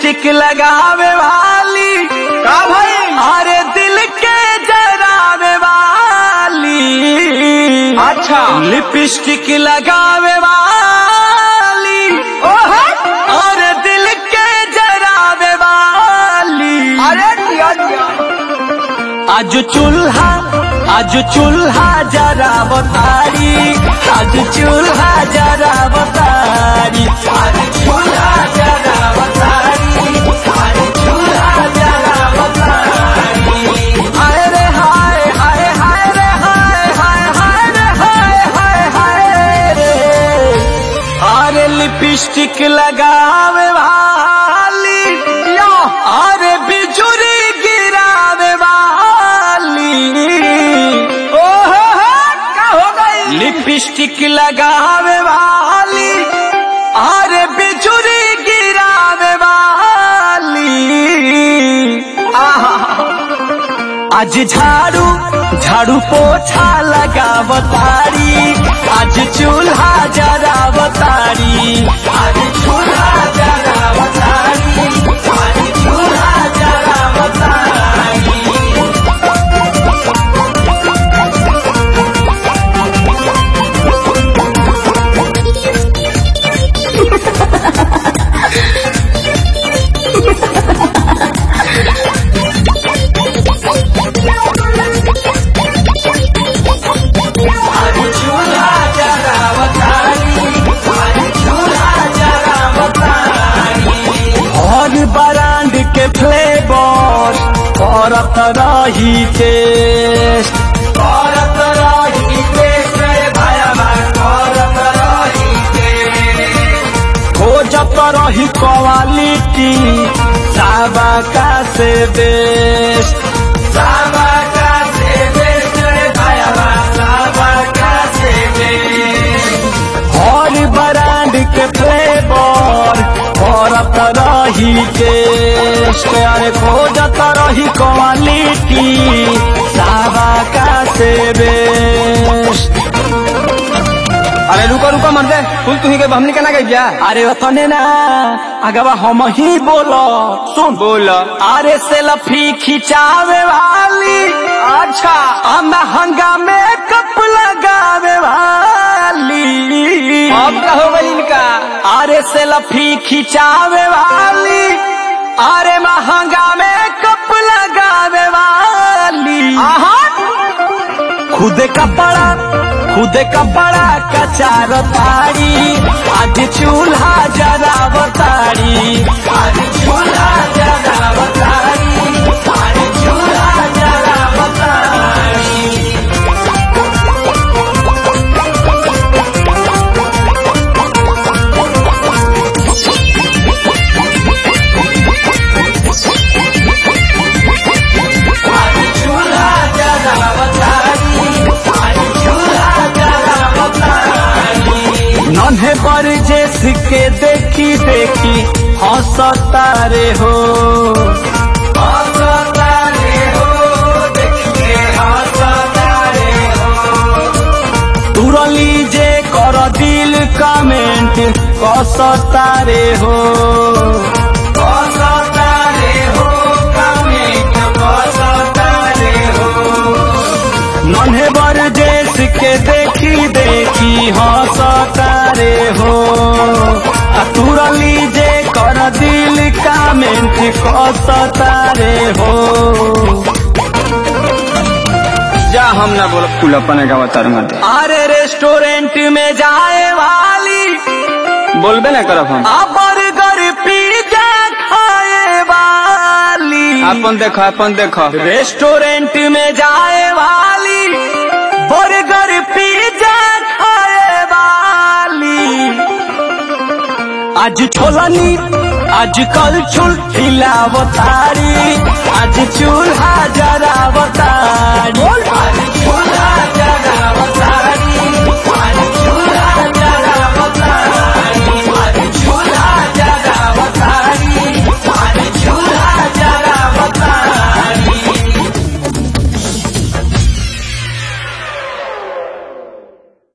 lipstick लगावे वाली का भाई अरे दिल के जरावे वाली अच्छा लिपस्टिक लगावे वाली ओहो अरे दिल के जरावे वाली अरे दिया दिया आज चूल्हा आज चूल्हा जरा बतारी आज चूल्हा जरा बतारी आज चूल्हा जरा बतारी आज चूल्हा जरा बतारी हाय रे हाय हाय हाय रे हाय हाय हाय रे हाय हाय हाय रे अरे लिपस्टिक लगावे वाली यो अरे बिजुरी गिरावे वाली ओहो हो का हो गई लिपस्टिक लगावे वाली अरे बिजुरी गिरावे वाली आहा आज झाड़ू झाड़ू पोछा लगावतारी आज चूल्हा जरावतारी आज चूल्हा जरावतारी आज चूल्हा जरावतारी आज चूल्हा जरावतारी आज चूल्हा जरावतारी और ब्रांड के फ्लेवर करत रही टेस्ट करत रही टेस्ट रे भाया करत रही टेस्ट खोजत रही क्वालिटी साबा का से बेस्ट साबा का से बेस्ट रे भाया साबा का से बेस्ट और ब्रांड के फ्लेवर करत रही टेस्ट अरे खोजत रही क्वालिटी साबा का से बेस्ट अरे रुको रुको मर दे फूल तुही के हमनी के ना गई जा अरे ओतने ना अगवा हम ही बोलो सुन बोल अरे सेल्फी खिंचावे वाली अच्छा आ महंगा मेकअप लगावे वाली अब का हो गई इनका अरे सेल्फी खिंचावे वाली अरे महंगा मेकअप लगावे वाली आहा खुद कपड़ा खुद कपड़ा कचार तारी आज चूल्हा जरा बतारी आज चूल्हा जरा बतारी आज चूल्हा जरा बतारी आज चूल्हा जरा बतारी आज चूल्हा जरा बतारी नन्हे पर जेस के देखी देखी हंसता रे हो हंसता रे हो देख के हंसता रे हो तुरली जे कर दिल कमेंट कसता रे हो कसता रे हो कमेंट कसता रे हो नन्हे बर देश के देखी देखी हंसता रे हो आ तुरली जे कर दिल कमेंट कसता रे हो जा हम ना बोल फूल अपने का बता मत अरे रेस्टोरेंट में जाए वाली बोलबे ना करब हम आ बर्गर पिज्जा खाए वाली अपन देखो अपन देखो रेस्टोरेंट में जाए वाली बर्गर पिज्जा खाए वाली आज छोलनी आज कल छुल खिलावतारी आज चूल्हा जरावतारी